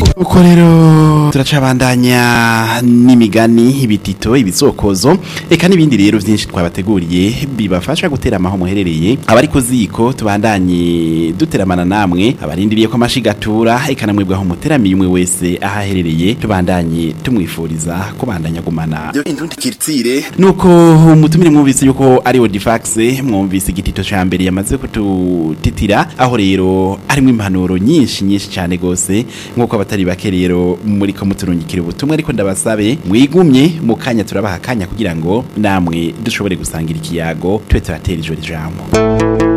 uko rero turacabandanya n'imigani ibitito ibisokozo eka n'ibindi rero byinshi twabateguriye bibafasha gutera amaho muherereye abari ku ziko tubandanye duteramana namwe abarindiriye ko amashigatura eka namwe bwaho muteramiye umwe wese aho aherereye tubandanye tumwifuriza kubandanya gumana indundi kiritsire nuko mutumire mwumvise yuko ari Odifax mwumvise igitito ca mbere yamaze kututitira aho rero harimo impanuro nyinshi nyinshi cyane gose nkuko abatari bake rero muri ko muturungikira ubutumwa ariko ndabasabe mwigumye mu kanya turabaha akanya kugira ngo namwe dushobore gusangira ikiyago tube turatera ijoro ijambo